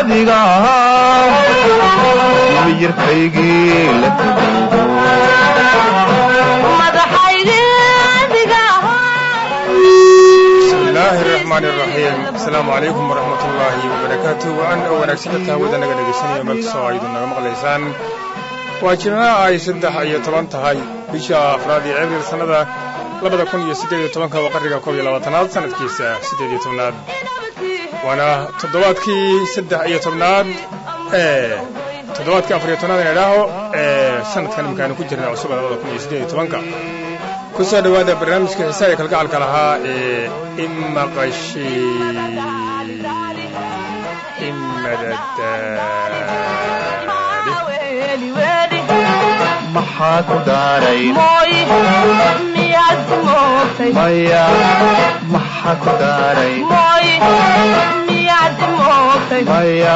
adiga miyirkaygii la bismillaahi araxmaan iraxiim asalaamu calaykum waraxmat ullaahi wabarakaatu waan oo wanaagsan dadka hawada naga dhegaysanayo meel kastoo aydu naga maqlaysaan waa jimcaha ay saddex iyo toban tahay bisha afraad iyo abriil sannada labada kun iyo siddeed iyo tobanka waa qarriga koob iyo labaatanaad sanadkiisa siddeed iyo tobnaad waana toddobaadkii saddex iyo tobnaad ee toddobaadkii afar iyo tobnaad in idhaaho ee sanadkan imikaanu ku jirna cusuba labada kun iyo siddeed iyo tobanka ku soo dhowaada barnaamijka xisaa ee kalgacalka lahaa ee imaqashi imadadaadi maxaa ku daaray maya maxaa ku daaray maya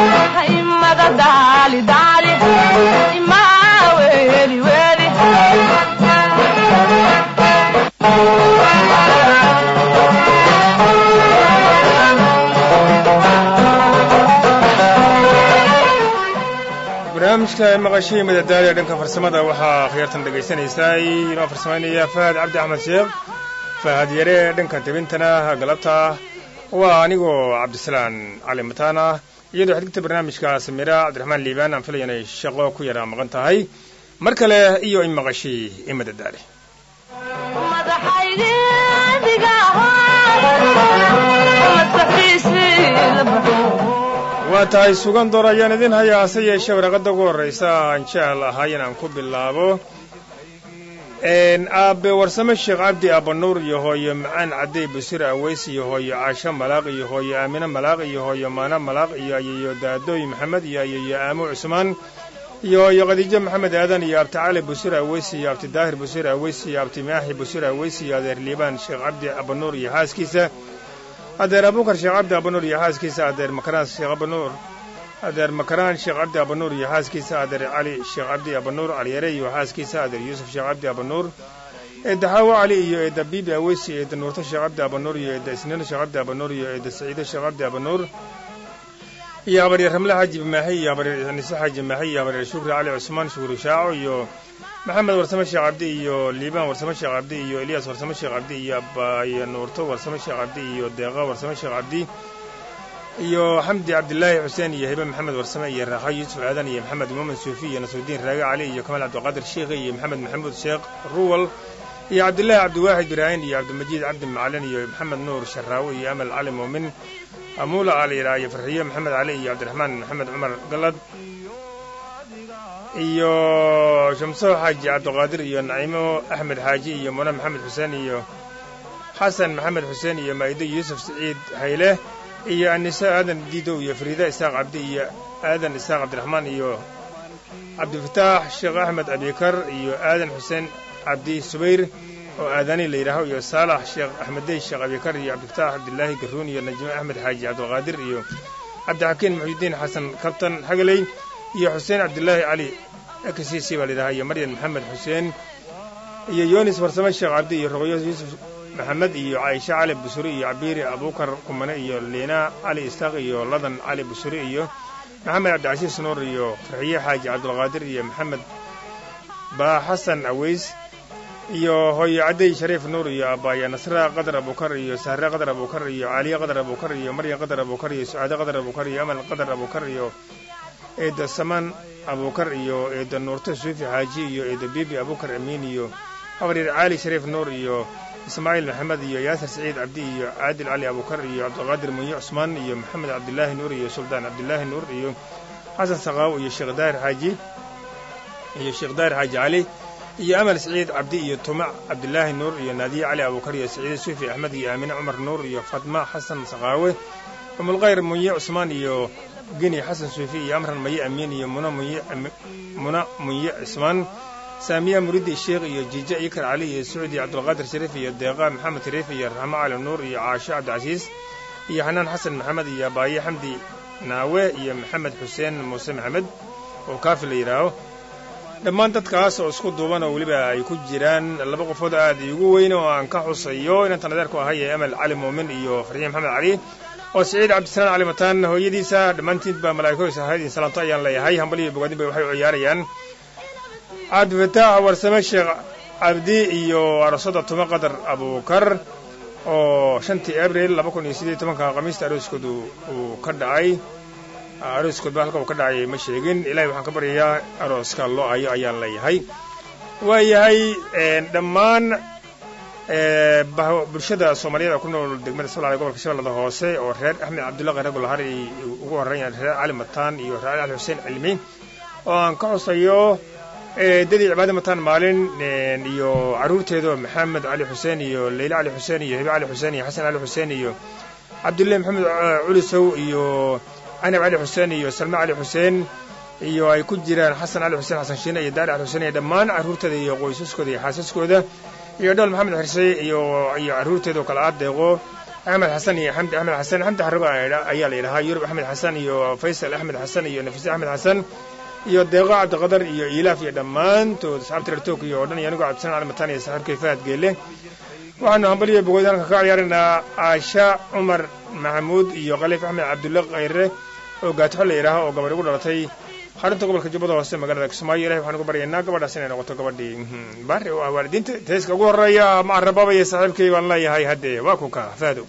barnaamijka maqashii madadaali ee dhanka farsamada waxaa khiyaartan dhegaysanaysaay inoo farsamaynaya fahad cabdi axmed sheekh fahad yare ee dhanka tebintana galabta waa anigoo cabdisalaan cali mataana iyadoo xidgta barnaamijka samira cabdiraxmaan liibaan aan filaya inay shaqo ku yara maqan tahay mar kale iyo in maqashii i madadaali waa tahay sugan door ayaan idin hayaa hase yeeshee waraqadda ugu horraysa aan jecel ahay inaan ku bilaabo aabe warsame sheekh cabdi aabanuur iyo hooyo macaan cadday busir aweys iyo hooyo caasho malaaq iyo hooyo aamine malaaq iyo hooyo maana malaaq iyo ayeyo daadooy maxamed iyo ayeyo aamo cusmaan iyo hooyo khadiijo maxamed aadan iyo abti cali busir aweys iyo abti daahir busir aweys iyo abti maaxi busir aweys iyo adeer liibaan sheekh cabdi aabanuur iyo xaaskiisa adeer abuukar sheekh cabdi abanuur iyo xaaskiisa adeer makaraan sheekh abanuur adeer makaraan sheekh cabdi abanuur iyo xaaskiisa adeer cali sheekh cabdi abanuur caliyare iyo xaaskiisa adeer yuusuf sheekh cabdi abanuur eedda xaawo cali iyo eedda biibi aweysi eedda nuurto sheekh cabdi abanuur iyo eedda isniino sheekh cabdi abanuur iyo eedda saciido sheekh cabdi abanuur iyo habaryar ramle xaaji maaxi iyo habaryar nise xaaji maaxi iyo habaryar shukri cali cusmaan shukri shaaco iyo maxamed warsame sheekh cabdi iyo liibaan warsame sheekh cabdi iyo eliyas warsame sheekh cabdi iyo abaayo nuurto warsame sheekh cabdi iyo deeqa warsame sheekh cabdi iyo xamdi cabdilaahi xuseen iyo hibe maxamed warsame iyo raaxa yuusuf aadan iyo maxamed muumin suufi iyo nasrudiin raage cali iyo kamaal cabdiqaadir sheikhi iyo maxamed maxamuud sheekh ruwal iyo cabdilaahi cabdiwaaxid biraahin iyo cabdimajid cabdi macalin iyo maxamed nuur sharaawe iyo amal cali muumin amuula alira iyo farxiyo maxamed cali iyo cabdiraxmaan maxamed cumar galad iyo shamso xaaji cabdiqaadir iyo naciimo axmed xaaji iyo mune maxamed xuseen iyo xasan maxamed xuseen iyo maa'ido yuusuf siciid hayle iyo anise aadan diidow iyo fariida isaaq cabdi iyo aadan isaaq cabdiraxmaan iyo cabdifataax sheekh axmed abikar iyo aadan xuseen cabdi subayr oo aadani la yidhaaho iyo saalax sheekh axmeddey sheekh abikar iyo cabdifataax cabdilaahi garuun iyo najime axmed xaaji cabdiqaadir iyo cabdixakiin muxuudiin xasan kabtan xagaley iyo xuseen cabdilaahi cali ekasiisi baa layidhahaa iyo maryan maxamed xuseen iyo yonis farsame sheekh cabdi iyo roqyo yuusuf maxamed iyo caaisha cali busuri iyo cabiiri abuukar kumane iyo liina cali isaaq iyo ladan cali busuri iyo maxamed cabdicasiis nuur iyo farxiye xaaji cabdulqaadir iyo maxamed baa xasan aweys iyo hooyo cadday shariif nuur iyo abbaaya nasra qadar abukar iyo sahre qadar abukar iyo caaliye qadar abukar iyo maryan qadar abukar iyo sucaade qadar abukar iyo amal qadar abukar iyo eedda samaan abukar iyo eedda nuurto suufi xaaji iyo eedda bibi abukar amiin iyo habaryar caali shariif nuur iyo ismaaciil maxamed iyo yaasir saciid cabdi iyo caadil cali abukar iyo cabdiqaadir munye cusmaan iyo maxamed cabdilaahi nuur iyo suldaan cabdilaahi nuur iyo xasan saqaawo iyo sheekh daahir xaaji iyo sheekh daahir xaaji cali iyo amal saciid cabdi iyo tumac cabdilaahi nuur iyo naadiye cali abukar iyo saciide suufi axmed iyo aamine cumar nuur iyo fatma xasan saqaawe umulkhayr munye cusmaan iyo geni xasan suufi iyo amran maye amiin iyo muna munye muna munye cismaan saamiya muridi sheekh iyo jiije ikar cali iyo sucdi cabdulqaadir shariif iyo deeqa maxamed shariif iyo raxmo cali nuur iyo caasho cabdicasiis iyo xanaan xasan maxamed iyo abaaye xamdi naawe iyo maxamed xuseen muuse maxamed oo kaafi la yidhaaho dhammaan dadkaas oo isku duuban oo weliba ay ku jiraan laba qofood aad iigu weyn oo aan ka xusayo inantan adeerku ahay ee amal cali muumin iyo farxiin maxamed cali oo siciid cabdisalaan cali mataan hooyadiisa dhammaantiin baa malaa'ikoysa ahayd in salaanto ayaan leeyahay hambal iyo bogaadin bay waxay u ciyaarayaan cabdifataax warsame sheekh cabdi iyo arosada tuma qadar abuukar oo shantii abril laba kun iyo siddeed iyo tobanka khamiista arooskoodu uu ka dhacay arooskoodba halka uu ka dhacay ma sheegin ilahay waxaan ka baryayaa arooska loo ayo ayaan leeyahay waa yahay dhammaan bulshada soomaaliyeed ku nool degmada sablaale gobolka shabeellada hoose oo reer axmed cabdullaqi ragulahar ay ugu horreeyaan reer cali mataan iyo reer cali xuseen cilmi oo aan ka xusayo dadii cibaade mataan maalin iyo carruurteeda maxamed cali xuseen iyo leyle cali xuseen iyo hebe cali xuseen iyo xasan cali xuseen iyo cabdullahi maxamed culisow iyo canab cali xuseen iyo salme cali xuseen iyo ay ku jiraan xasan cali xuseen xasan shiine iyo daari cali xuseen iyo dhammaan carruurteeda iyo qoysaskooda iyo xaasaskooda iyo dhol maxamed xirse iyo iyo carruurteeda oo kale aad deeqo axmed xasan iyo xamdi axmed xasan xamdi xarrigo ayaa la yidhahaa yurub axmed xasan iyo faysal axmed xasan iyo nafise axmed xasan iyo deeqo cabdiqadar iyo ilaaf iyo dhammaantood asxaabta reer tookiyo oo dhan iyo anigoo cabdisalaan cali mataan iyo saaxiibkay fahad geele waxaanu hambaliyo bogood halka ka ciyaaraynaa caasha cumar maxamuud iyo khaliif axmed cabdulle khayre oo gaatixo la yidhaaha oo gabadh ugu dhalatay xarunta gobolka jubbada hoose magaalada kismaayo ilahay waxaan ugu baryaynaa gabadhaas inay noqoto gabadhii baari oo ah waalidiinta teeska ugu horreeya macarababa iyo saaxiibkay baan leeyahay haddee waa ku kaa fahdo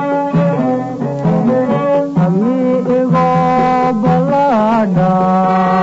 Amigo balada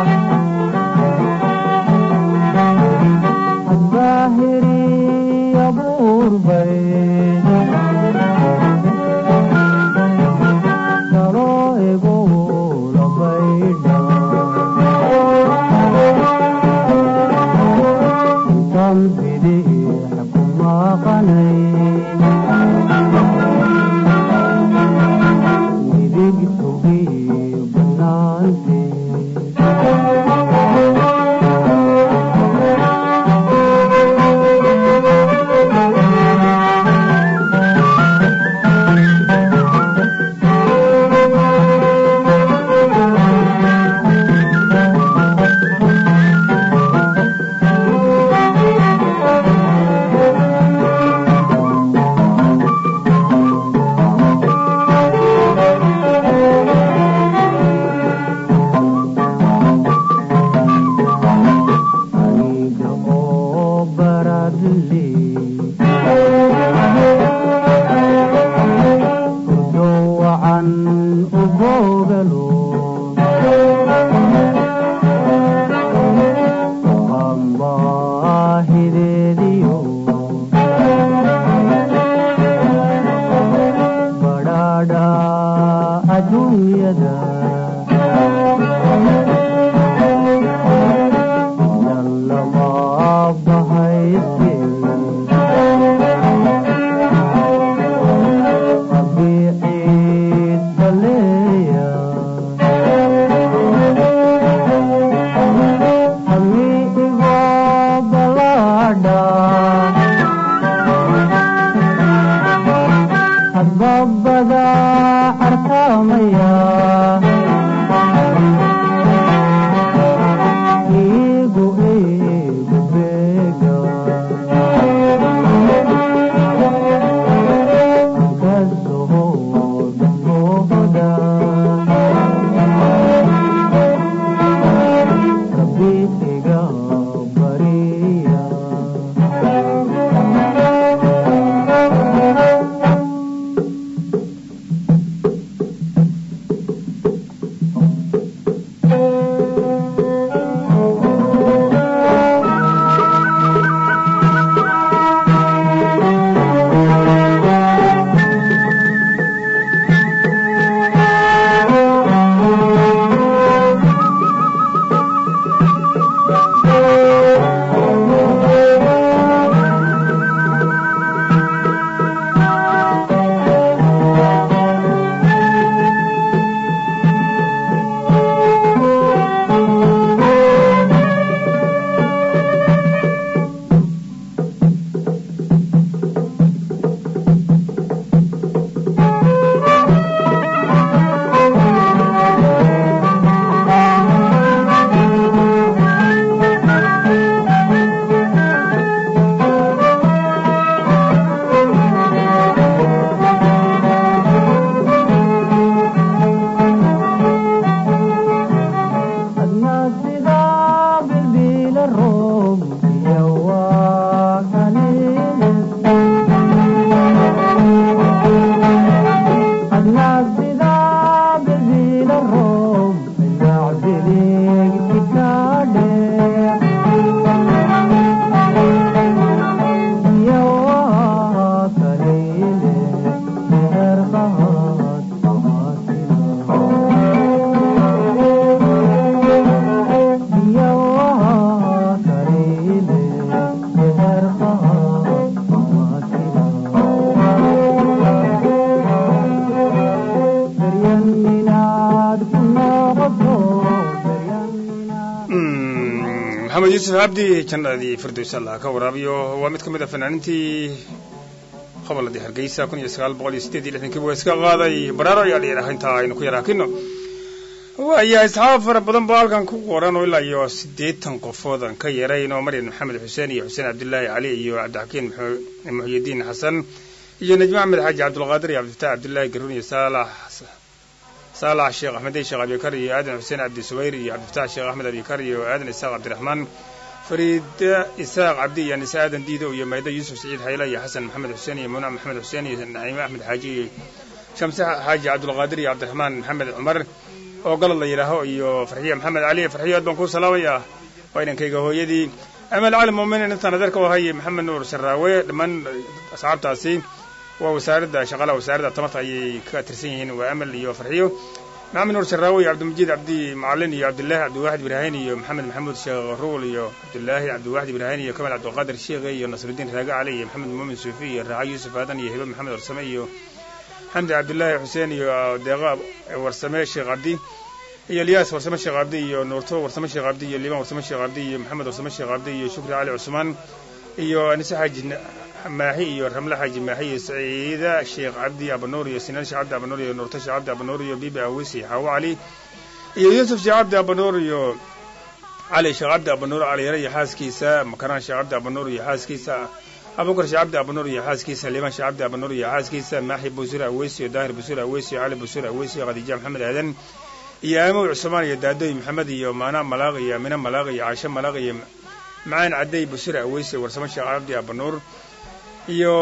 maxamed yuusuf cabdi jannadii firdows allah ka waraabiyo waa mid ka mid a fanaanintii hobolladii hargeysa kun iyo sagaal boqol iyo siddeed iyo lixdankii waa iska qaaday baraaro ayaa layidhaha intaa aynu ku yaraakino waayaa asxaab fara badan baa halkan ku qoran oo ilaa iyo siddeetan qofood aan ka yarayn oo maryan maxamed xuseen iyo xuseen cabdillaahi cali iyo cabdixakiin muxyidiin xasan iyo najmi axmed xaaji cabdulqaadir iyo cabdifataax cabdillaahi garuun iyo saalax saalax sheekh axmedey sheekh abikar iyo aadan xuseen cabdi subayr iyo cabdifataax sheekh axmed abikar iyo aadan isaaq cabdiraxmaan fariida isaaq cabdi iyo anise aadan diido iyo mayda yuusuf saciid xayla iyo xasan maxamed xuseen iyo munac maxamed xuseen iyo naciime axmed xaaji iyo shamse xaaji cabdulqaadir iyo cabdiraxmaan maxamed cumar oo galad la yidhaaho iyo farxiya maxamed cali farxiyo aad baan kuu salaamayaa waa inankayga hooyadii amal cali muuminiin intaan adeerka u hayay maxamed nuur sharaawe dhammaan asxaabtaasi waa wasaaradda shaqalaha wasaaradda tamarta ayay ka tirsan yihiin waa amal iyo farxiyo maxamed nuur sharaawe iyo cabdimajiid cabdi macalin iyo cabdillaahi cabdiwaaxid ibraahin iyo maxamed maxamuud sheekh ruul iyo cabdillaahi cabdiwaaxid ibraahin iyo kamal cabdiqaadir sheekhe iyo nasrudiin raage cali iyo maxamed muumin suufi iyo raaxa yuusuf aadan iyo hibe maxamed warsame iyo xamdi cabdillaahi xuseen iyo deeqa warsame sheekh cabdi iyo elyaas warsame sheekh cabdi iyo nuurto warsame sheekh cabdi iyo liibaan warsame sheekh cabdi iyo maxamed warsame sheekh cabdi iyo shukri cali cusmaan iyo anise xaaji maaxi iyo ramle xaaji maaxi iyo saciida sheekh cabdi abanuur iyo sinaan sheekh cabdi abanuur iyo nuurto sheekh cabdi abanuur iyo bibi awis iyo xaawo cali iyo yuusuf sheekh cabdi abanuur iyo cali sheekh cabdi abanuur caliyare iyo xaaskiisa makaraan sheekh cabdi abanuur iyo xaaskiisa abubakar sheekh cabdi abanuur iyo xaaskiisa liibaan sheekh cabdi abanuur iyo xaaskiisa maaxi busur aweysi iyo daahir busur aweysi iyo cali busur aweysi iyo khadiija maxamed aadan iyo aamow cusmaan iyo daadoy maxamed iyo maana malaaq iyo amine malaaq iyo caashe malaaq iyo macaan cadey busur aweysi warsamo sheekh cabdi abanuur iyo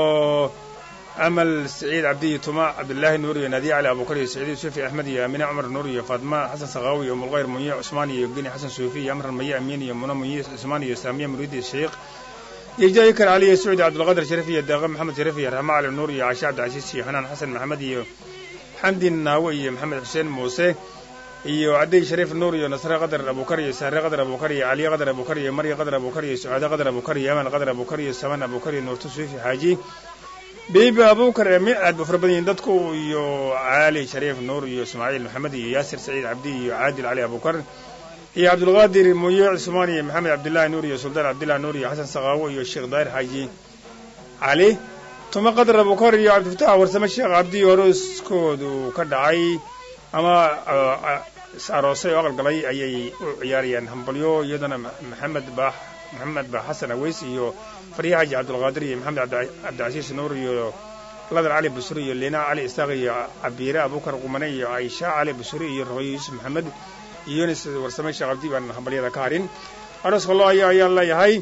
amal saciid cabdi iyo tuma cabdillaahi nuur iyo naadiya cali abubakar iyo saciid yusufi axmed iyo amine cumar nuur iyo faatma xasan sakaawi iyo mulqayr munye cusmaan iyo geni xasan suufi iyo amran maye amiin iyo muna munye cusmaan iyo saamiya muriidi sheekh iyo jaykar cali iyo sacuudi cabdulqaadir sharif iyo deeqa maxamed sharif iyo raxma cali nuur iyo caashe cabdicasiis iyo xanaan xasan maxamed iyo xamdi naawe iyo maxamed xuseen muuse iyo cadey shariif nuur iyo nasre qadar abukar iyo sahre qadar abukar iyo caliye qadar abukar iyo marya qadar abukar iyo sucaade qadar abukar iyo aman qadar abukar iyo saman abukar iyo nuurto suufi xaaji biibi abukar ee mi aad ba fara badan yihiin dadku iyo caali shariif nuur iyo ismaaciil maxamed iyo yaasir saciid cabdi iyo caadil cali abukar iyo cabdulqaadir muye cusmaan iyo maxamed cabdillahi nuur iyo suldaan cabdillahi nuur iyo xasan sakaawo iyo sheekh daahir xaaji cali tuma qadar abukar iyo cabdifatax warsame sheekh cabdi horooskoodu ka dhacay ama aroosay oo aqalgalay ayay u ciyaarayaan hambalyo iyadana maxamed baax maxamed baax xasan aweys iyo farya xaaji cabdulqaadir iyo maxamed cabdicasiis nuur iyo ladar cali busuri iyo liina cali isaaq iyo cabiire abukar qumane iyo caisha cali busuri iyo roqyo yuusuf maxamed iyo yunis warsame sheekh cabdi baan hambalyada ka harin arooska loo ayaa ayaan leeyahay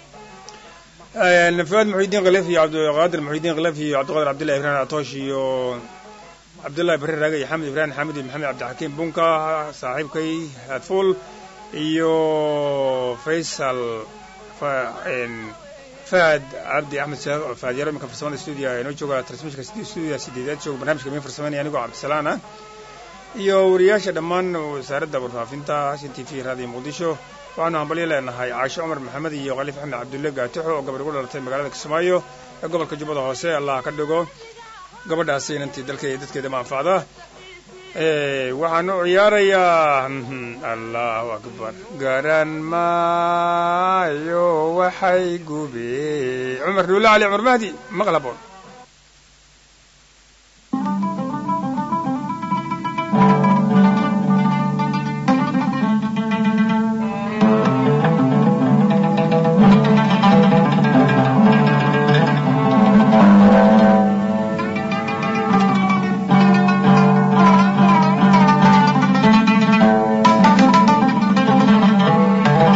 fuaad muxidiin khilaf iyo cabdiqaadir muxidiin khilaf iyo cabdiqaadir cabdillahi ibrahim atoosh iyo cabdullahi barre raage iyo xamed ibrahim xamid iyo maxamed cabdixakiim bunka saaxiibkay hadfuul iyo faysal fahad cabdi axmed fahad yaro iminka farsamada stuudiya inoo jooga transmishka stuudiya sideedaad jooga barnamijka min farsameynaya anigoo cabdisalaan ah iyo wariyaasha dhammaan wasaaradda warfaafinta hashin t v raadiyo muqdisho waxaanu hambalyo leenahay caasho cumar maxamed iyo khaliif axmed cabdulle gaatixo oo gabar ugu dhalatay magaalada kismaayo ee gobolka jubbada hoose allah ka dhigo gabadhaasi inantii dalkeeda iyo dadkeeda ma anfacda waxaan u ciyaarayaa allahu akbar garan maayo waxay gube cumar dhuulle cali cumar mahdi maqlaboon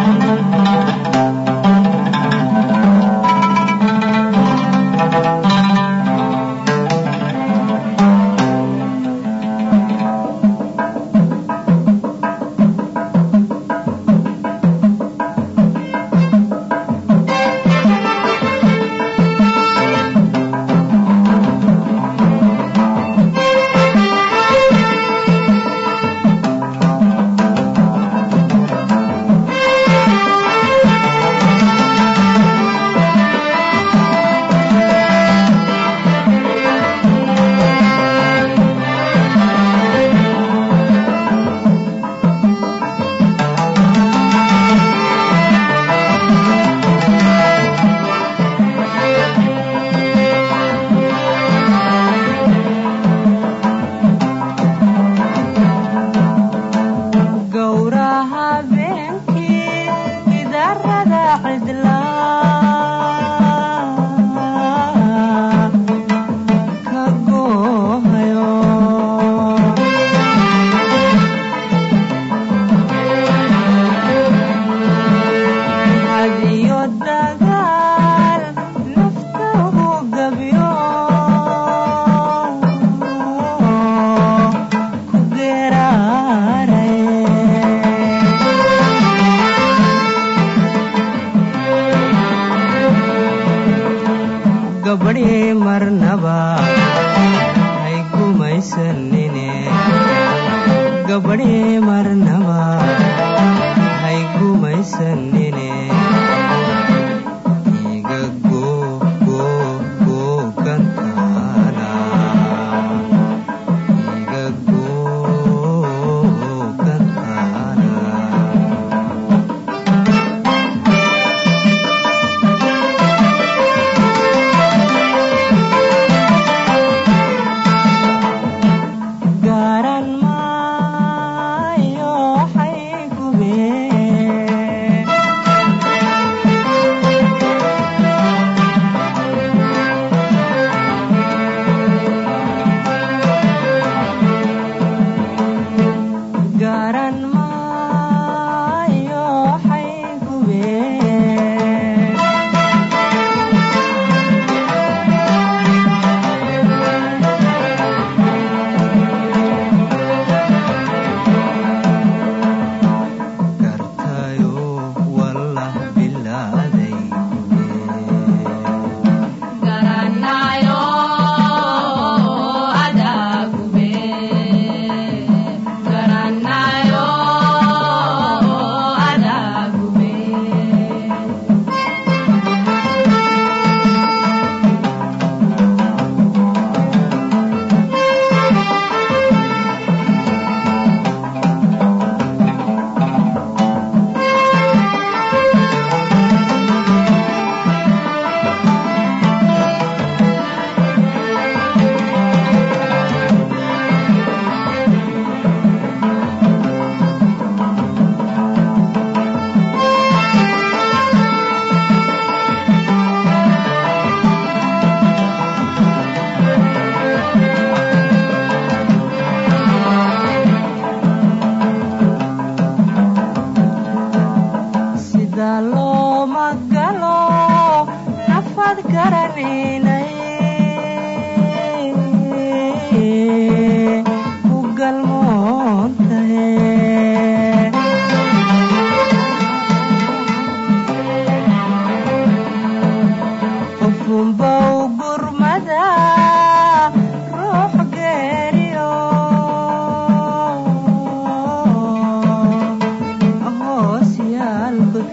Thank you.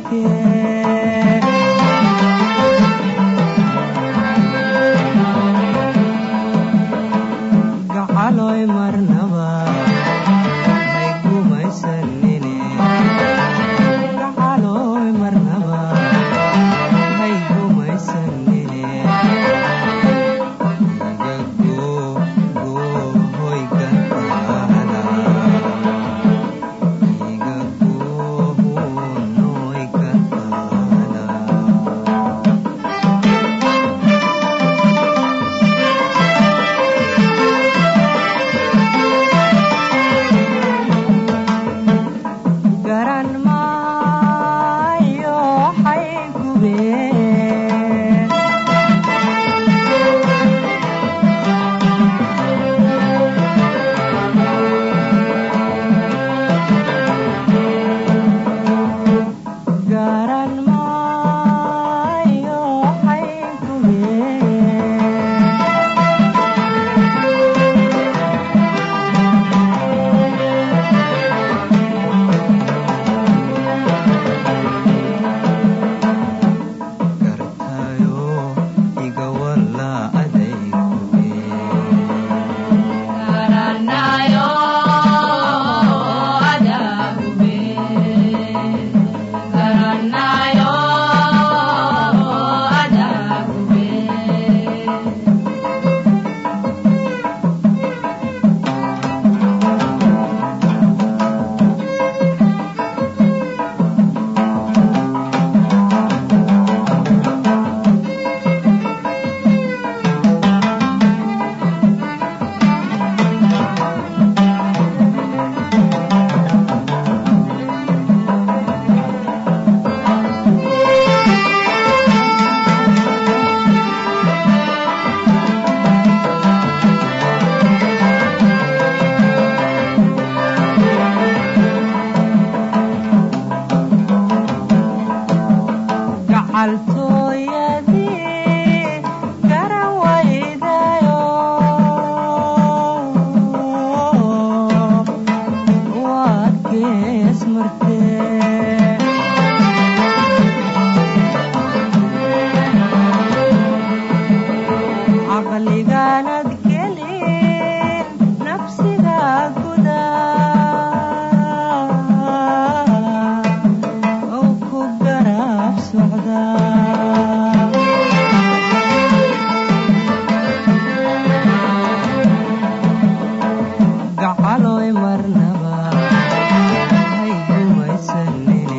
gacaloy marnaba hay gumaysanin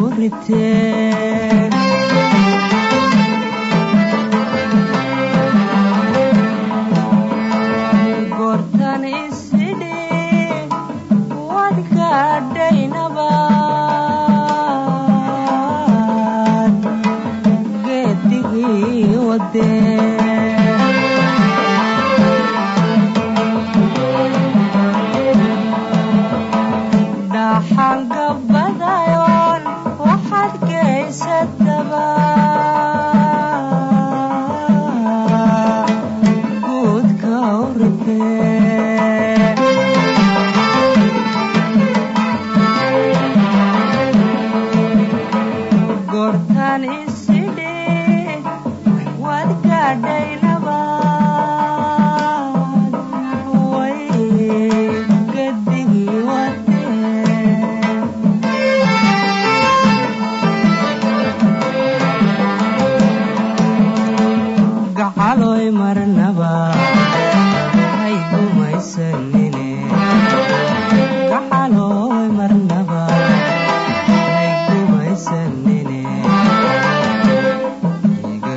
ritee goortan isidhi wad gaadhaynabaad geedigii wadee dhaxan gabadayon waxaad geysataba guudka u ritee goortan isidhi wad gaadhaynabaad way gadigii wadee gacaloy marnaba hay gumaysanine gacaloy marnaba hay gumaysanine iga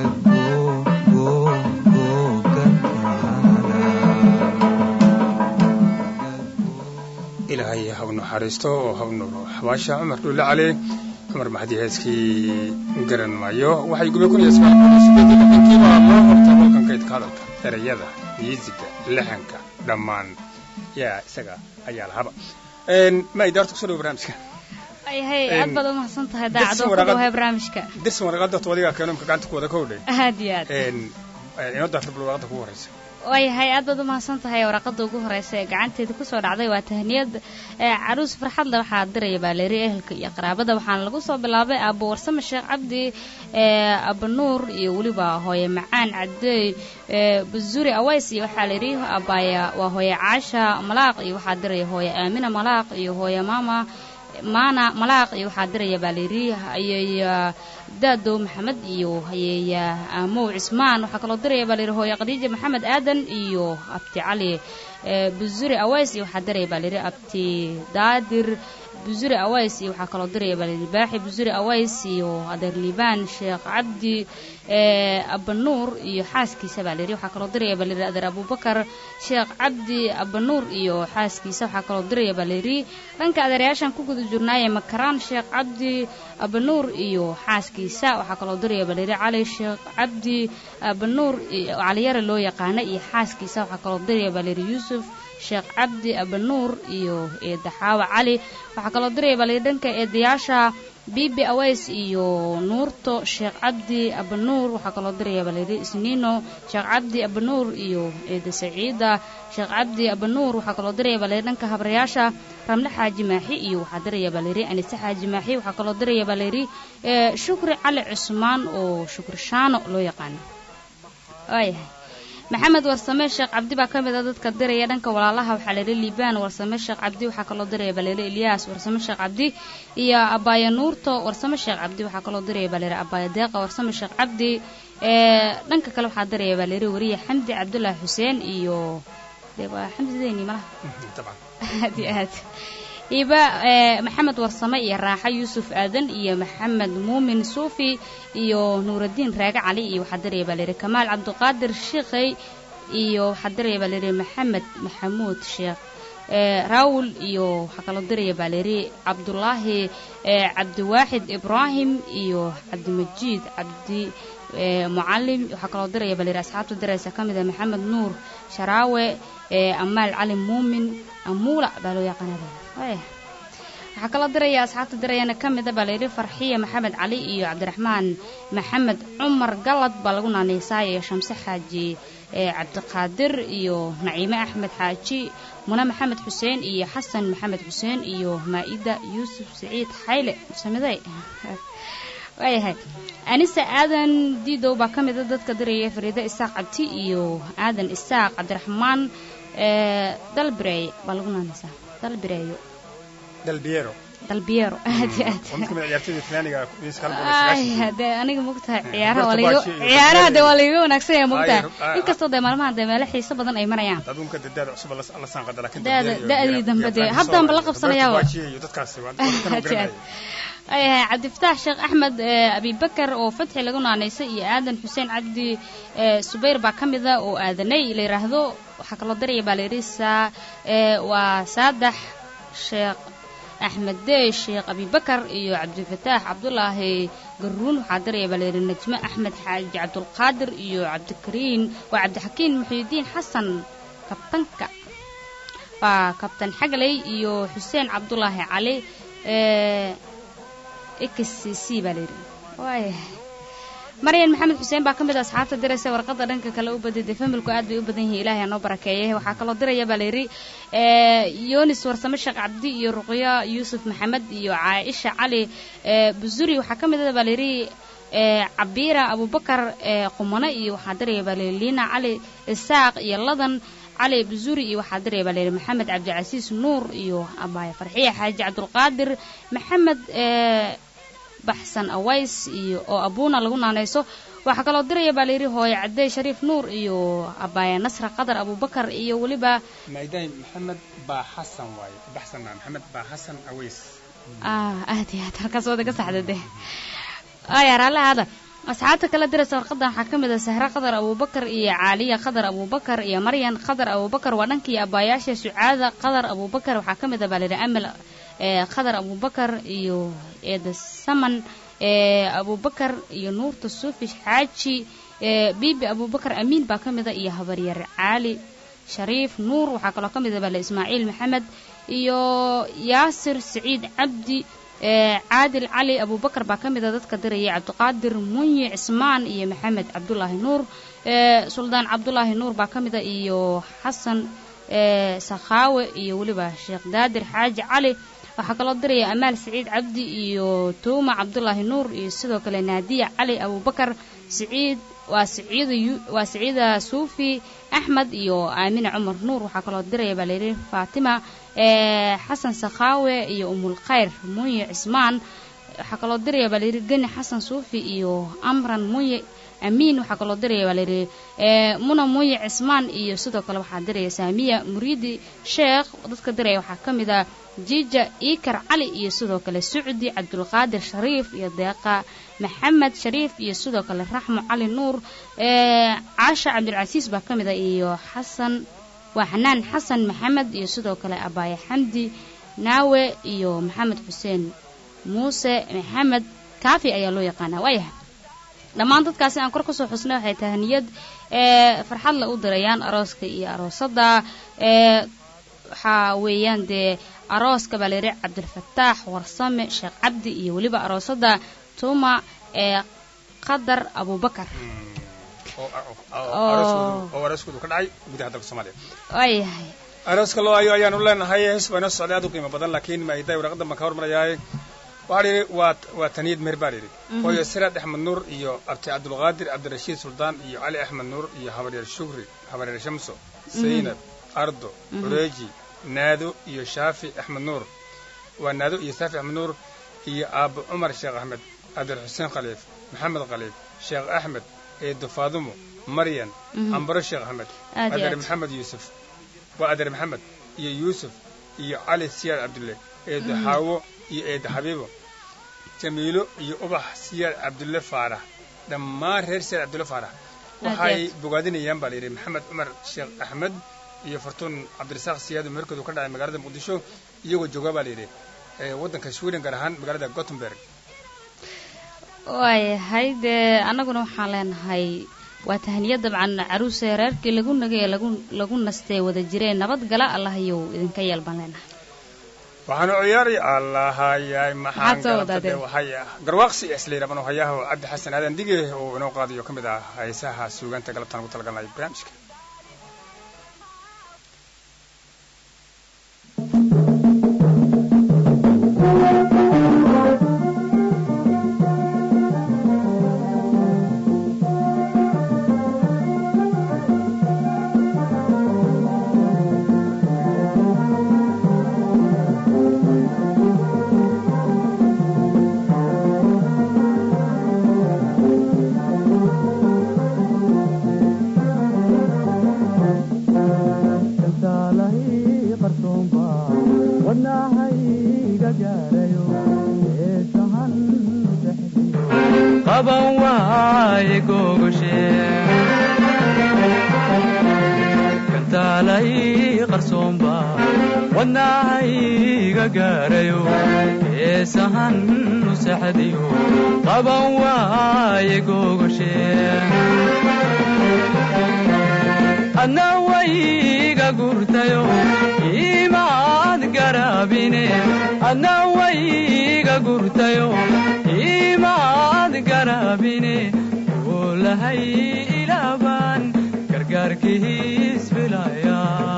ilaahay ha u naxariisto oo ha u nuuro xabaasha cumar dhulle cali cumar maxdi heeskii garan maayo waxay gubay kun iyo sagaal boqol iyo sideed iyo lixdankii baa loo horta holkan kaydka hadalka erayada miisiga laxanka dhammaan yaa isaga ayaa lahaba ma idaarta kusoo dhawo barnaamijka ayahay Em, aad baad u mahadsan tahay dirsi daacadoo ku waraqad- dhawahay barnaamijka dirsan waraqada toodiga keeno imka gacanta ku wada ka hodhay aad iyo aad inoo daarta bal waraqada kugu horeysa waayahay aad baad u mahadsan tahay waraqada ugu horeysa ee gacanteeda kusoo dhacday waa tahniyad ee caruus farxadle waxaa diraya baaleeri ehelka iyo qaraabada waxaana lagu soo bilaabay aabo warsame sheekh cabdi ee abanuur iyo weliba hooye macaan cadeey ee basuri aways iyo waxaa layidhi abaya waa hooye caasha malaaq iyo waxaa diraya hooye aamina malaaq iyo hooye maama maana malaaq iyo waxaa diraya baa layidhi hayeeya daadow maxamed iyo hayeeya aamow cismaan waxaa kaloo diraya baa layidhi hooye khadiija maxamed aadan iyo abti cali ee busuri aways iyo waxaa diraya baa layidhi abti daadir busuri aways iyo waxaa kaloo diraya baa layidhi baaxi busuri aways iyo adeer liibaan sheekh cabdi ee abanuur iyo xaaskiisa baa layidhi waxaa kaloo diraya baa layidhi adeer abubakar sheekh cabdi abanuur iyo xaaskiisa waxaa kaloo diraya baa layidhi dhanka adeerayaashan ku guda jirnaaye makaraan sheekh cabdi abanuur iyo xaaskiisa waxaa kaloo diraya baa layidhi cali sheekh cabdi abanuur iyo caliyare loo yaqaana iyo xaaskiisa waxaa kaloo diraya baa layidhi yuusuf sheekh cabdi abanuur iyo eedaxaawa cali waxaa kaloo diraya baa layidhi dhanka eedayaasha bibi aways iyo nuurto sheekh cabdi abanuur waxaa kaloo diraya baa layidhi isniino sheekh cabdi abanuur iyo eeda saciida sheekh cabdi abanuur waxaa kaloo diraya baa layidhi dhanka habrayaasha ramle xaaji maaxi iyo waxaa diraya baa layidhi anise xaaji maaxi waxaa kaloo diraya baa layidhi ee shukri cali cusmaan oo shukri shaano loo yaqaano waayahay maxamed warsame sheekh cabdi baa ka mid a dadka diraya dhanka walaalaha waxaa layidhi liibaan warsame sheekh cabdi waxaa kaloo diraya baa layidhi ilyaas warsame sheekh cabdi iyo abaaya nuurto warsame sheekh cabdi waxaa kaloo diraya baa layidhi abaaya deeqa warsame sheekh cabdi ee dhanka kale waxaa diraya baa layidhi wariye xamdi cabdullaahi xuseen iyo dee waa xamdi zeyni malaha dabcan aad iyo aad iba ee maxamed warsame iyo raaxo yuusuf aadan iyo maxamed muumin suufi iyo nuuraddiin raage cali iyo waxaa diraya baa layidhi kamaal cabdiqaadir shiikhey iyo waxaa diraya baa layidhi maxamed maxamuud sheekh ee raawul iyo waxaa kaloo diraya baa layidhi cabdulaahi ee cabdiwaaxid ibraahim iyo cabdimajiid cabdi ee mucalim waxaa kaloo diraya baa layidhi asxaabta diraysa ka mid ah maxamed nuur sharaawe ee amaal cali muumin amuula baa loo yaqaanaa waaya waxaa kaloo diraya asxaabta dirayana ka mid a baa layidhi farxiya maxamed cali iyo cabdiraxmaan maxamed cumar galad baa lagu naanaysaa iyo shamse xaaji ee cabdiqaadir iyo naciime axmed xaaji mune maxamed xuseen iyo xasan maxamed xuseen iyo maa'ida yuusuf siciid xayle samiday waayahay anise aadan diidow baa ka mid a dadka diraya fariida isaaq cabti iyo aadan isaaq cabdiraxmaan ee dalbireey baa lagu naanaysaa dalbireeyo dalbiero dalbiero aad iyo aad waa mid ka mid a ciyaartoyda talyaaniga miiska hal boqol iyo ay sagaashan hadee aniga mogtahay Eh, ciyaaraha waa Roberto laiga Baggio iyo ciyaaraha Gabriel. dee waa laiga wanaagsan yahay mogtahay Ay, ah, inkastoo dee maalmahan dee meelo xiiso badan ay marayaan adduunka dee daada cusub la la saanqada laakiin Daada- Dalbiero iyo- da'dii iyo- dambe iyo dee Frank haddaanba la Soler, qabsanayaa Roberto wa. Baggio iyo dadkaasi waa dadka Aad iyo aad. garanaya ayahay cabdifataax sheekh axmed abibakar oo fatxi lagu naanaysay iyo aadan xuseen cabdi subayr baa ka mida oo aadanay la yidhaahdo waxaa kaloo daraya baa layidhi saa waa saadax sheekh axmed dey sheekh abibakar iyo cabdifataax cabdulaahi garuun waxaa daraya baa layidhi najme axmed xaaji cabdulqaadir iyo cabdikariin waa cabdixakiin muxiidiin xasan kabtanka waa kabtan xagley iyo xuseen cabdulaahi cali x c baa layidhi waayahay maryan maxamed xuseen baa ka mid a asxaabta diraysa warqadda dhanka kale u badida familku aad bay u badan yihiin ilaahay anoo barakeeyay waxaa kaloo diraya baa layidhi yonis warsame sheekh cabdi iyo ruqyo yuusuf maxamed iyo caaisha cali busuri waxaa ka mid a baa layidhi cabiira abubakar qumane iyo waxaa diraya baa layidhi liina cali isaaq iyo ladan cali busuri iyo waxaa diraya baa layidhi maxamed cabdicasiis nuur iyo abaaya farxiya xaaji cabdulqaadir maxamed baxsan aways iyo oo abuuna lagu naanayso waxaa kaloo diraya baa layidhi hooye cadey shariif nuur iyo abaaya nasra qadar abubakar iyo weliba maaydahay maxamed baa xasan waaye baxsan maa maxamed baa xasan aways aad iyo aad halkaas wada ka saxda de aya raalli hada asxaabta kala diraysa warqadan waxaa ka mid a sahre qadar abubakar iyo caaliya qadar abubakar iyo maryan qadar abubakar waa dhankii abaayaasha sucaada qadar abubakar waxaa ka mid a baa layidhi amal qadar abubakar iyo eeda saman abubakar iyo nuurta suufi xaaji bibi abubakar amiin baa ka mida iyo habaryar caali shariif nuur waxaa kaloo ka mid a bale ismaaciil maxamed iyo yaasir saciid cabdi caadil cali abubakar baa ka mid a dadka diraya cabdiqaadir munyi cismaan iyo maxamed cabdulaahi nuur suldaan cabdulaahi nuur baa ka mid a iyo xasan sakhaawe iyo weliba sheekh daadir xaaji cali waxaa kaloo diraya amaal saciid cabdi iyo tuuma cabdulaahi nuur iyo sidoo kale naadiya cali abubakar siciid waa siciida waa siciida suufi axmed iyo aamine cumar nuur waxaa kaloo diraya baa layidhi faatima xasan sakhaawe iyo umulkhayr munye cismaan waxaa kaloo diraya baa layidhi geni xasan suufi iyo amran munye amiin waxaa kaloo diraya baa layidhi muna munye cismaan iyo sidoo kale waxaa diraya saamiya muriidi sheekh dadka diraya waxaa ka mid a jiija iikar cali iyo sidoo kale sucdi cabdulqaadir shariif iyo deeqa maxamed shariif iyo sidoo kale raxmo cali nuur caasha cabdilcasiis baa ka mid a iyo xasan waa xanaan xasan maxamed iyo sidoo kale abaaya xamdi naawe iyo maxamed xuseen muuse maxamed kaafi ayaa loo yaqaanaa waayahay dhammaan dadkaasi aan kor kusoo xusnay waxay tahay niyad farxadla u dirayaan arooska iyo aroosadda waxaa weeyaan dee arooska baa layidhi cabdilfataax warsame sheekh cabdi iyo weliba aroosadda tuuma ee qadar abubakar oo arooskoodu ka dhacay gudaha dalka soomaaliya waayahay arooska loo ayo ayaanu leenahay hees baa inoo socday aad u qiimo badan laakiin maaiday waraqadan baan ka hormarayaay waxaa layidhi waa waa taniyad meher baa layidhi hooyo siraad axmed nuur iyo abti cabdulqaadir cabdirashiid suldaan iyo cali axmed nuur iyo habaryar shukri habaryar shamso saynab ardo ureeji naado iyo shaafi axmed nuur waa naado iyo shaafi axmed nuur iyo aabbo cumar sheekh axmed cabdir xuseen khaliif maxamed khaliif sheekh axmed eedo faadumo maryan ambaro sheekh axmed adeer maxamed yuusuf waa adeer maxamed iyo yuusuf iyo cali siyaad cabdulle eedo xaawo iyo eedo xabiibo jamiilo iyo ubax siyaad cabdulle faarax dhammaan reer siyaad cabdulle faarax waxay bogaadinayaan baa layidhi maxamed cumar sheekh axmed iyo fartuun cabdirasaaq siyaado meherkoodu ka dhacay magaalada muqdisho iyagoo jooga baa layidhi waddanka sweden gaar ahaan magaalada gothenburg waayahay dee annaguna waxaan leenahay waa tahniya dabcan caruuse reerkii lagu nagay ee lagu lagu nastee wada jireen nabad gala allahayow idinka yeel baan leenahay waxaanu ciyaari allahayay maxaan waxay garwaaqsi islayraban hayaha cabdi xasan aadan dige oo inoo qaadayo ka mid ah heesaha suugaanta galabtaan ugu talagalnay barnaamijka Thank you. qaban waaye gogoshe kantaalay qarsoomba wadnahayga gaarayo heesahan u saxdiyo qaban waaye gogoshe adna wayga gurtayo imaad garaabine adna wayga gurtayo imaad garaabine oolahay ilaabaan gargaarkiis filaya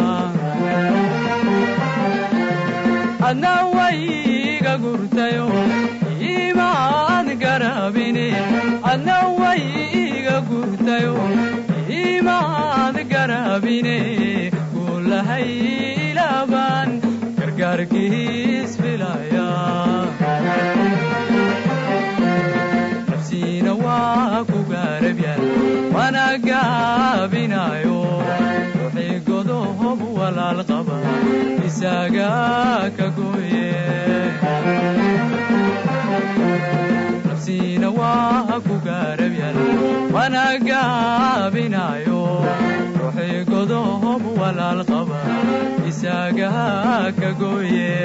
adna wayga gurtayo imaad garaabine adna wayga gurtayo imaad garaabine oolahay ilaabaan gargaarkiis filaya nafsiina waa ku gaarabyaal mana gaabinayo ruuxii godohob walaal qaba isaga ka gooye nafsiina waa ku gaarabyaal mana gaabinayo ruuxii godohob walaal qaba isaga ka gooye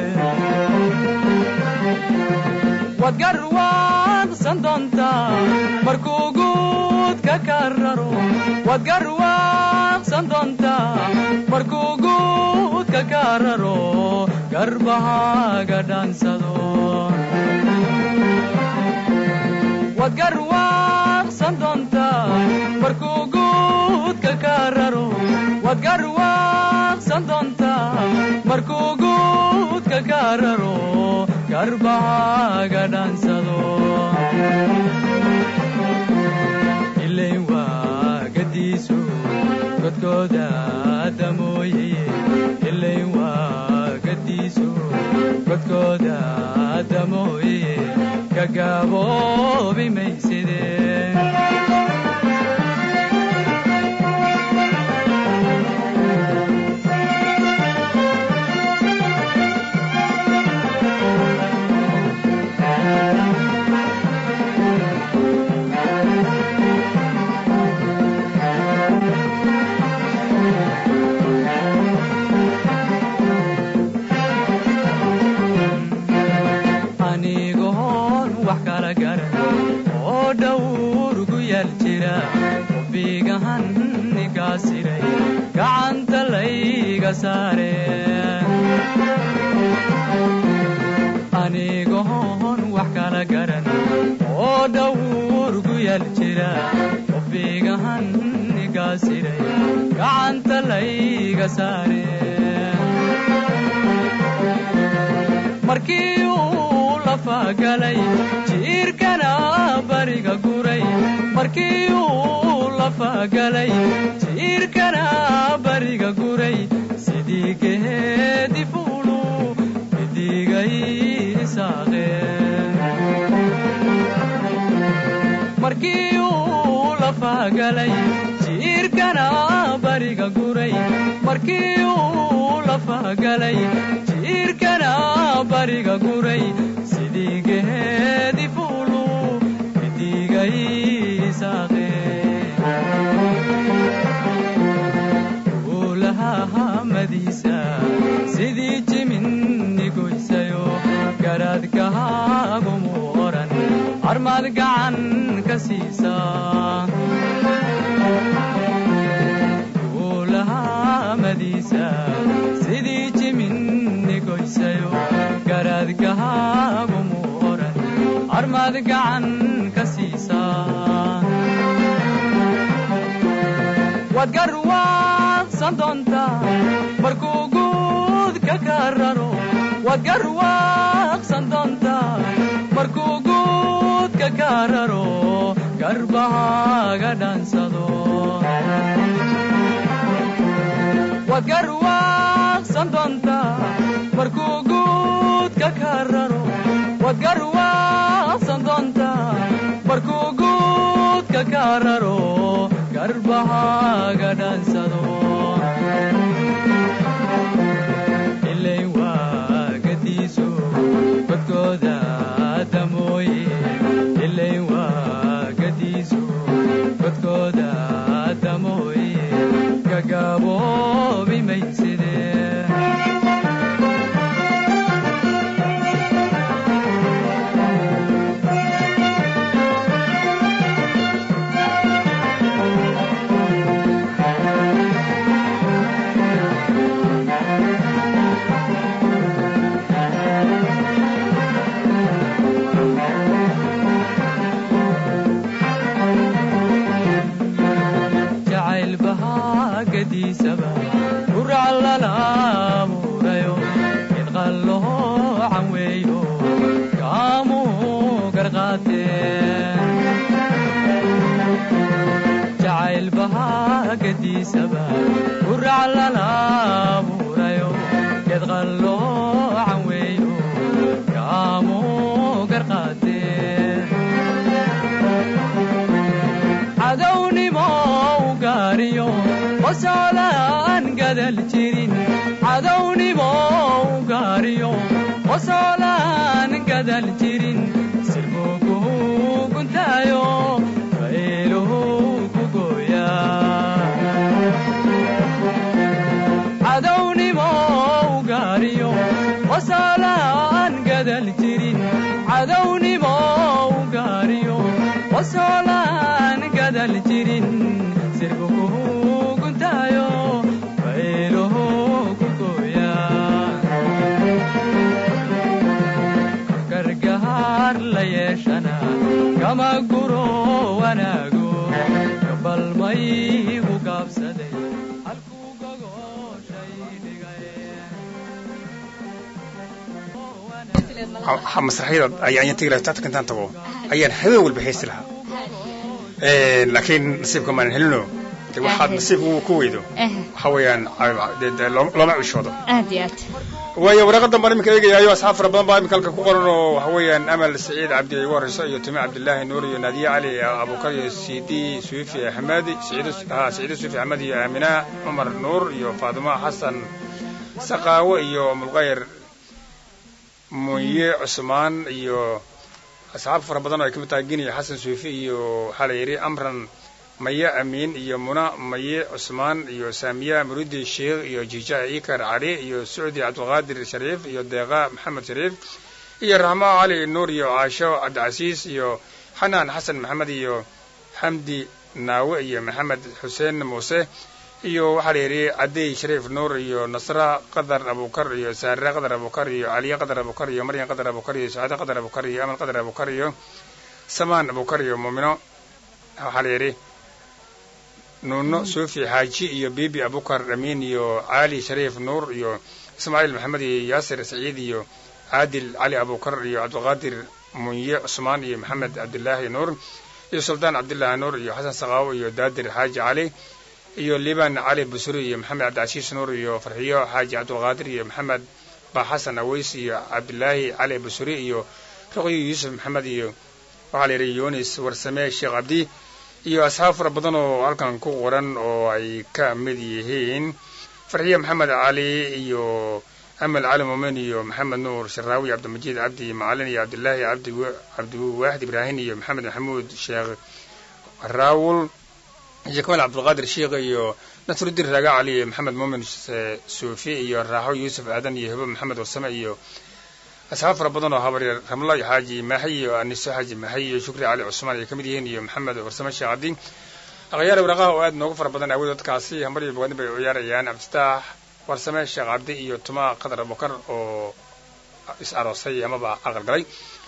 waad garwaaqsan doontaa markuu guudka ka raro waad garwaaqsan doontaa markuu guudka ka raro garbahaaga dhaansado waad garwaaqsan doontaa markuu guudka ka raro waad garwaaqsan doontaa markuu guudka ka raro garbahaaga dhaansado ilayn waa gadiisu godkooda damooye ilayn waa gadiisu godkooda damooye ka gaaboobi mayside anigoon wax kala garan oo dhowr gu yaal jira bigahan nigaasiray gacanta layga saare anigoon wax kala garan oo dhowr gu yaal jira bigahan nigaasiray gacanta layga saare markii uu lafagalay jiirkana bariga guray markii uu lafagalay jiirkana bariga guray sidii geedi fuulu midigay isaaqe markii uu lafagalay jiirkana bariga guray markii uu lafagalay jiirkana bariga guray sidii geedi fuulu midigay isaaqe uulahamadiisa sidii jiminni goysayo garaadkahaagumu oran armaad gacan ka siisa uulahamadiisa sidii jiminni goysayo garaadkahaagumu oran armaad gacan ka siisa waad garwaaqsan doontaa markuu guudka ka raro waad garwaaqsan doontaa markuu guudka ka raro garbahaaga dhaansado waad garwaaqsan doontaa markuu guudka ka raro waad garwaaqsan doontaa markuu guudka ka raro garbahaaga dhaansado ilay waa gadiiso godkooda damooye ilay waa gediisaba gurac lala abuurayo idqalloocan weeyo kaamuu garqaateen jacayl bahaa gediisaba gurac lala abuurayo idqalloocan weeyo kaamuu garqaateen cadownimo u gaariyo qosoolaan gadal jirin cadownimo u gaariyo qosoolaan gadal jirin sirbugu guntaayo fayluhu ku gooyaa cadownimo u gaariyo qosoolaan gadal jirin cadownimo u gaariyo qosoolaan gadal jirin sirbugu guntaayo fayluhu ku gooyaa gargaar la yeeshana kama guro wanaago gabalmaygu gaabsaday halkuu gogoshay dhigay masraxyada ayaan ayaan tegi lahaa taata intaan tago ayaan habeen walba heesti lahaa laakiin nasiibka maanan helino de waxaad nasiibka ku weydo eh waxa weeyaan de- de looma looma cishoodo aad iyo aad waayo waraaqadan baan iminka eegayaayo asxaab fara badan baa iminka halka ku qoran oo waxa weeyaan amal saciid cabdi ay ugu horeyso iyo tumi cabdillaahi nuur iyo naadiye cali abukar iyo sidi suufi axmedi saciido ha saciido suufi axmed iyo aamina cumar nuur iyo faatimo xasan saqaawo iyo mulqayr munye cusmaan iyo asxaab fara badan oo ay ka mid tahay gini xasan suufi iyo waxaa la yidhi amran maya amiin iyo muna maye cusmaan iyo saamiya muridi sheekh iyo jiija ikar cali iyo sucdi cabdulqaadir shariif iyo deeqa maxamed shariif iyo raxmo cali nuur iyo caasho cabdicasiis iyo xanaan xasan maxamed iyo xamdi naawe iyo maxamed xuseen muuse iyo waxaa la yidhi cadey shariif nuur iyo nasra qadar abukar iyo saare qadar abukar iyo caliye qadar abukar iyo maryan qadar abukar iyo sacaade qadar abukar iyo amal qadar abukar iyo samaan abukar iyo muumino waxaa la yidhi nuuno suufi xaaji iyo bibi abukar amiin iyo cali shariif nuur iyo ismaaciil maxamed iyo yaasir saciid iyo caadil cali abukar iyo cabdulqaadir munye cusmaan iyo maxamed cabdilaahi nuur iyo suldaan cabdilaahi nuur iyo xasan saqaawo iyo daadir xaaji cali iyo liban cali busuri iyo maxamed cabdicasiis nuur iyo farxiyo xaaji cabdulqaadir iyo maxamed ba xasan aweys iyo cabdilaahi cali busuri iyo ruqyo yuusuf maxamed iyo waxaa la yidhi yunis warsame sheekh cabdi iyo asxaab fara badan oo halkan ku qoran oo ay ka mid yihiin farxiye maxamed cali iyo amal cali muumin iyo maxamed nuur sharaawi cabdilmajiid cabdi macalin iyo cabdilaahi cabdi cabdiwaaxid ibraahim iyo maxamed maxamuud sheekh raawul iyo kamal cabdulqaadir sheekh iyo nasruddin raaga cali iyo maxamed muumin suufi iyo raaxo yuusuf aadan iyo hebo maxamed warsame iyo asxaab fara badan oo habaryar ramlo iyo xaaji maaxi iyo aniso xaaji maaxi iyo shukri cali cusmaan ay ka mid yihiin iyo maxamed warsame sheekh cabdi akhyaar waraqaha oo aad noogu fara badan awood dadkaasi hamar iyo bogaadin bay u ciyaarayaan cabdifitaax warsame sheekh cabdi iyo tuma qadar abukar oo is aroosay amaba aqal galay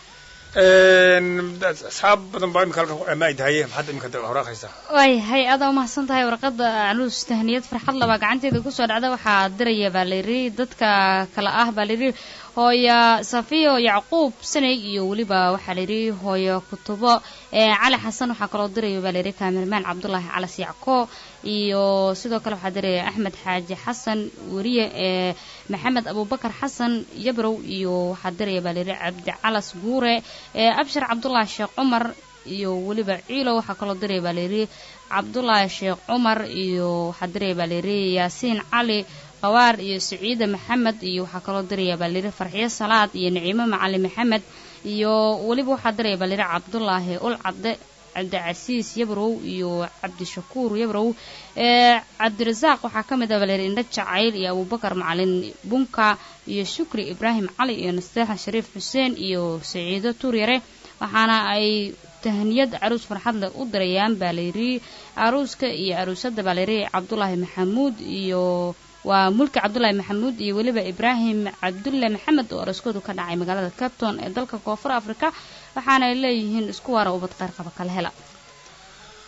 asxaab badan baa imika halkan ama ay tahay maxaad imika horaaqaysaa waayahay adaa umahadsan tahay warqadda caluus tahniyad farxad labaa gacanteeda kusoo dhacda waxaa diraya baa layidhi dadka kale ah baa layidhi hooyo safiyo yacquub sanay iyo weliba waxaa layidhi hooyo kutubo cali xasan waxaa kaloo diraya baa layidhi kaamirmaan cabdulaahi calas yacko iyo sidoo kale waxaa diraya axmed xaaji xasan weriye ee maxamed abubakar xasan yabrow iyo waxaa diraya baa layidhi cabdi calas guure abshir cabdulaahi sheekh cumar iyo weliba ciilo waxaa kaloo diraya baa layidhi cabdulaahi sheekh cumar iyo waxaa diraya baa layidhi yaasiin cali qawaar iyo saciide maxamed iyo waxaa kaloo diraya baa layidhi farxiyo salaad iyo naciimo macali maxamed iyo weliba waxaa diraya baa layidhi cabdulaahi ul cabde cabdicasiis yabrow iyo cabdishakuur yabrow cabdirasaaq waxaa ka mid ah baa layidhi indho jacayl iyo abubakar macalin bunka iyo shukri ibraahim cali iyo nasteexa shariif xuseen iyo saciido tuuryare waxaana ay tahniyad caruus farxad leh u dirayaan baa layidhi aruuska iyo aruusadda baa layidhi cabdulaahi maxamuud iyo waa mulki cabdulaahi maxamuud iyo weliba ibraahim cabdulle maxamed oo araskoodu ka dhacay magaalada capton ee dalka koonfur africa waxaana ay leeyihiin isku waara ubad qeyr qaba kala hela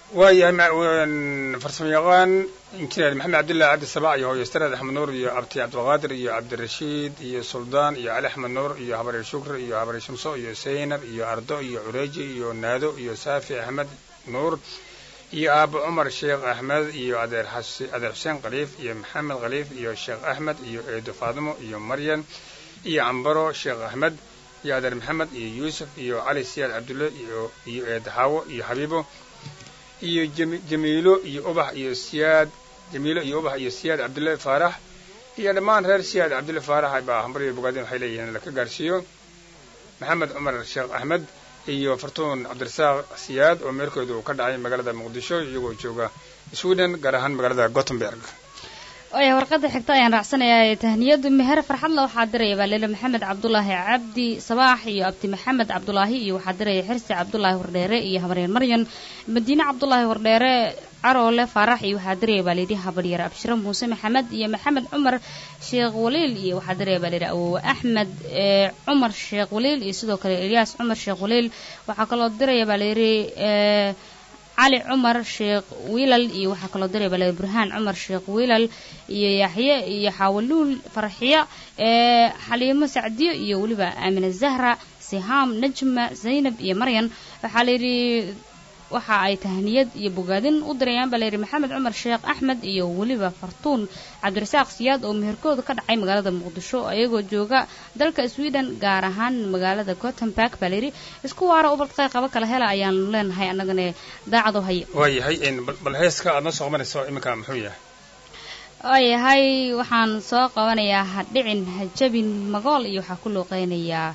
waayahay farsamo yaqaan injineer maxamed cabdullahi cabdi sabac iyo hooyo staraad axmed nuur iyo abti cabdilqaadir iyo cabdirashiid iyo suldaan iyo cali axmed nuur iyo habaree shukri iyo habaree shamso iyo zaynab iyo ardo iyo cureeji iyo naado iyo saafi axmed nuur iyo aabo cumar sheekh axmed iyo adeer adeer xuseen khaliif iyo maxamed khaliif iyo sheekh axmed iyo eedo faadimo iyo maryan iyo cambaro sheekh axmed iyo adeer maxamed iyo yuusuf iyo cali siyaad cabdulle iyo iyo eedo xaawo iyo xabiibo iyo jamiilo iyo ubax iyo siyaad jamiilo iyo ubax iyo siyaad cabdulle faarax iyo dhammaan reer siyaad cabdulle faarax baa hambaryo bogaadin waxay leeyihiin laka gaarsiiyo maxamed cumar sheekh axmed iyo fartuun cabdirasaaq siyaad oo meerkooda uu ka dhacay magaalada muqdisho iyagoo jooga sweden gaar ahaan magaalada gothenburg waaya warqadda xigta ayaan raacsanayaa tahniyadu meher farxadla waxaa diraya baa leele maxamed cabdulaahi cabdi sabaax iyo abdi maxamed cabdulaahi iyo waxaa diraya xirsi cabdulaahi wardheere iyo habaryar maryan madiine cabdulaahi wardheere caroole faarax iyo waxaa diraya baa layidhi habaryar abshiro muuse maxamed iyo maxamed cumar sheekh waliil iyo waxaa diraya baa layidhi awowe axmed cumar sheekh waliil iyo sidoo kale elyaas cumar sheekh waliil waxaa kaloo diraya baa layidhi cali cumar sheekh wiilal iyo waxaa kaloo diray bale burhaan cumar sheekh wiilal iyo yaxye iyo xaawaluul farxiya xaliimo sacdiyo iyo weliba aamine zahra sihaam najma zaynab iyo maryan waxaa layidhi waxa ay tahniyad iyo bogaadin u dirayaan baa layidhi maxamed cumar sheekh axmed iyo weliba fartuun cabdirasaaq siyaad oo meherkooda ka dhacay magaalada muqdisho ayagoo jooga dalka sweden gaar ahaan magaalada gothenburg baa layidhi isku waara ubadqay qaba kala hela ayaanu leenahay annagana daacado haye waayahay bal heeska aad noo soo qabanayso iminka muxuu yahay waayahay waxaan soo qabanayaa hadhicin hajabin magool iyo waxaa ku looqeynayaa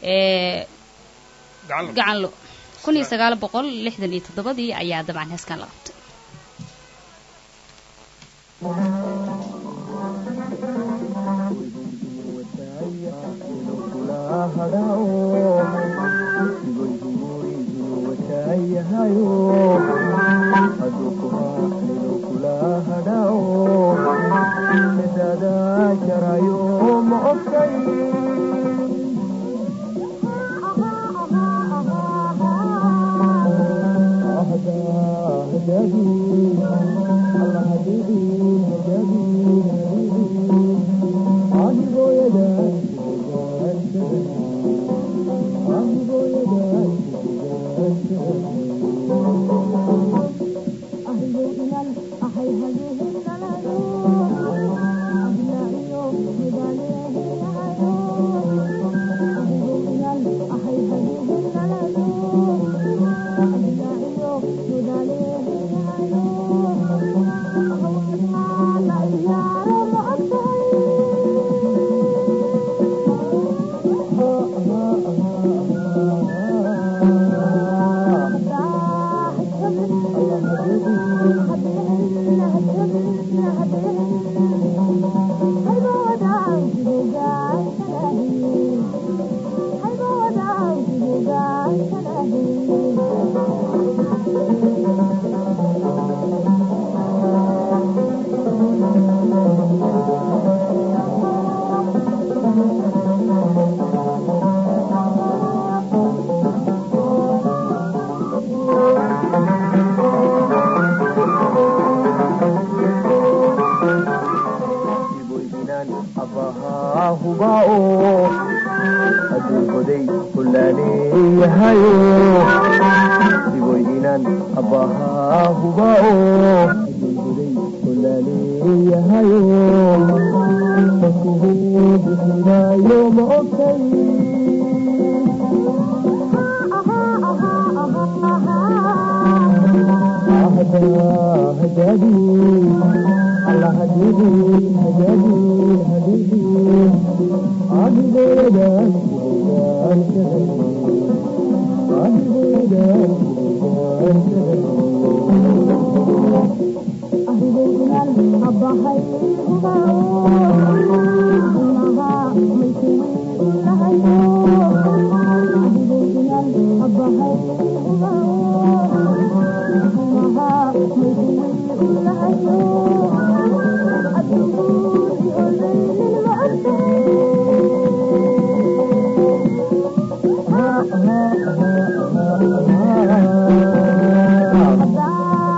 gacanlo kun iyo sagaal boqol lixdan iyo toddobadii ayaa dabcan heeskan la qabtay Ah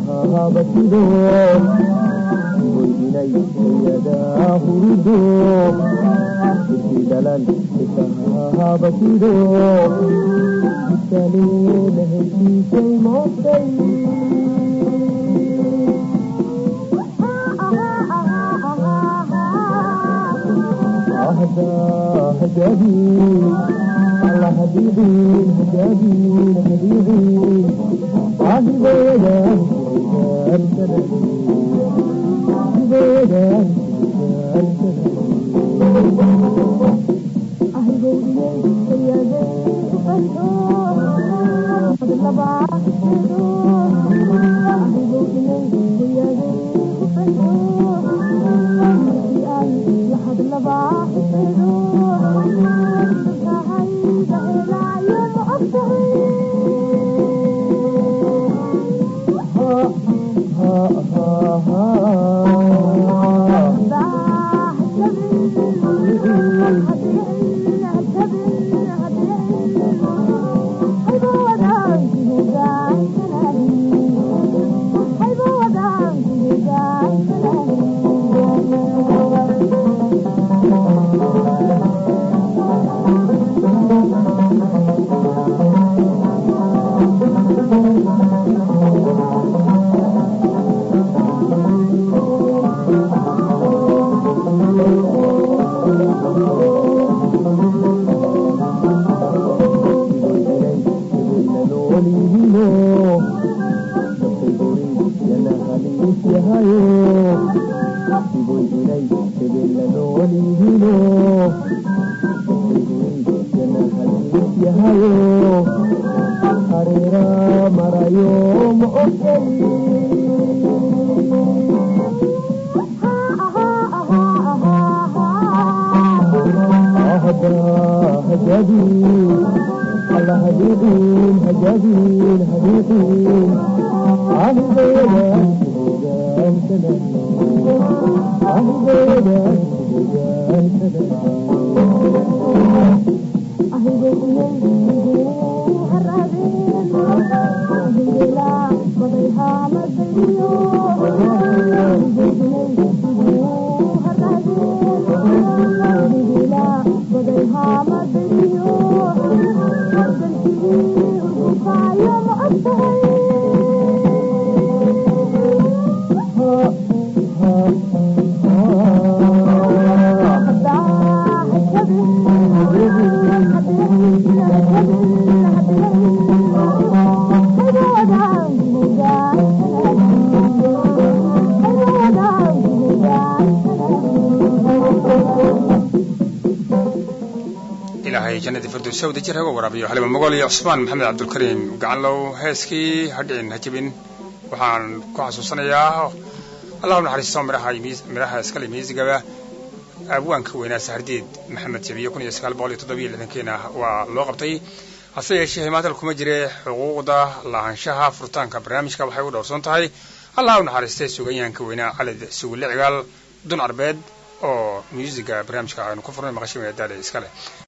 ilaahay jannadii firdowsa wada jir haga waraabiyo xalima mogol iyo cusmaan maxamed cabdulkariim gacanlow heeskii hadhicin ha jebin waxaan ku xasuusanayaa allahu naxariisto midhaha midhaha iskale miisigaba abwaanka weynaa sahardiid maxamed jabiye kun iyo sagaal boqol iyo toddobiyo lixdankeena waa loo qabtay hase yeeshee himaadal kuma jire xuquuqda lahaanshaha furitaanka barnaamijka waxay u dhowrsoon tahay allahu naxariistay suganyahanka weynaa calid sugulle cigaal dun arbeed oo muusiga barnaamijka aynu ku furnay maqashimeeda daale iskale